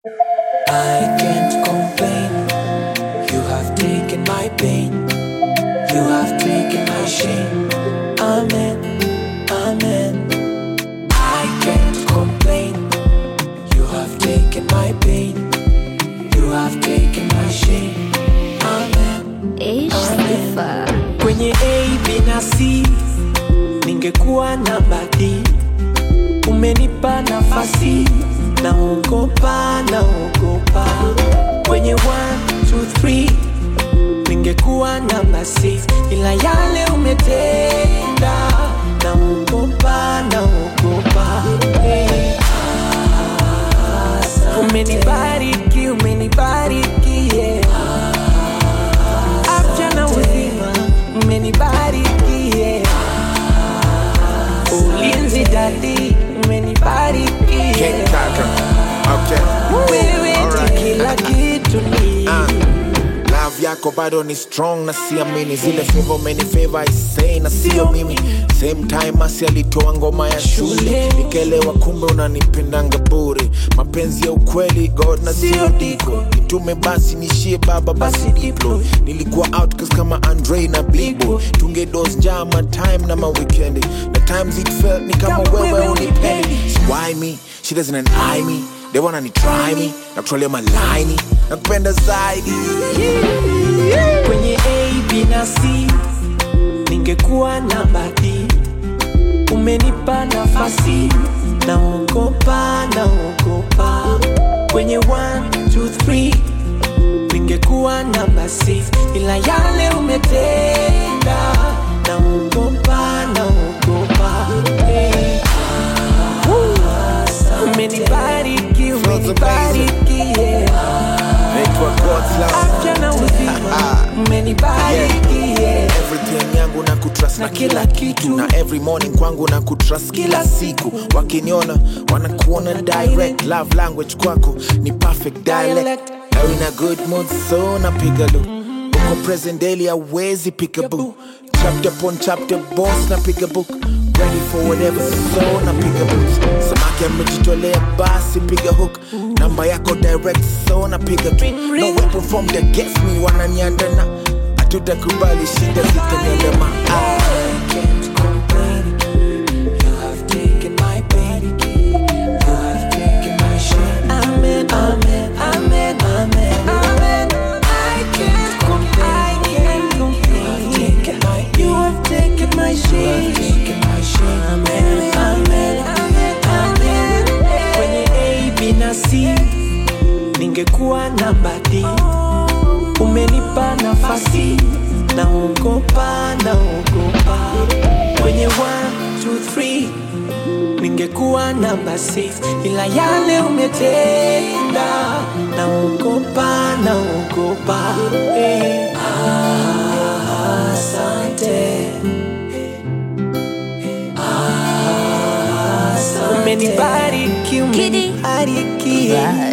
I can't complain. You have taken my pain. You have taken my shame. Amen. Amen. I can't complain. You have taken my pain. You have taken my shame. Amen. Ish sifa. Kwenye A, B na C ningekuwa namba D. Umenipa nafasi, naogopa, naogopa. Kwenye 1, 2, 3 ningekuwa namba 6 ila yale umetenda, naogopa, naogopa. Hey. Umenibariki, umenibariki, yeah. Afya na uzima, umenibariki, yeah. Ulinzi dadi, umenibariki, King yeah. Kaka. Okay. Wewe Alright. ni kila kitu ni Ah, love yako bado ni strong na siamini zile favor many favor I say na sio mimi same time asi alitoa ngoma ya shule nikelewa kumbe unanipendanga bure mapenzi ya ukweli god na sio diko nitume basi nishie baba basi diplo nilikuwa outcast kama andre na blibo tungedos njama time na mawikendi na times it felt ni kama wewe unipendi So why me she doesn't eye me they wanna ni try me na kutrolea malaini na kupenda zaidi kwenye A, B na C ningekuwa namba D. Umenipa nafasi, naogopa, naogopa. Kwenye 1, 2, 3 ningekuwa namba 6 ila yale umetenda, naogopa, naogopa. Hey. Umenibariki, umenibariki, yeah. naitwa God's love afya na uzima umenibariki yeah. everything yangu na kutrust na Na kila kila kitu kitu. na every morning kwangu na kutrust kila siku wakiniona wanakuona direct love language kwako ni perfect dialect Dialect. now in a good mood so napiga lu uko present daily awezi pick a book chapter upon chapter boss napiga book ready for whatever so napiga books samaki amejitolea basi piga hook namba yako direct so napiga tu Ring, no ring. weapon formed against me wananiandana hatutakubali shida zitaniandama ah. I can't complain. You have taken my pain. You have taken my shame. Amen, amen, amen, amen, amen. I can't complain. I can't complain. You have taken my shame. You have taken my shame. Amen, amen, amen, amen. Kwenye A, B na C ningekuwa namba D. Umenipa nafasi, naogopa, naogopa. Kwenye 1, 2, 3 ningekuwa namba 6 ila yale umetenda, naogopa, naogopa. Hey. Asante. Asante. Umenibariki, Kidi. umenibariki. Right.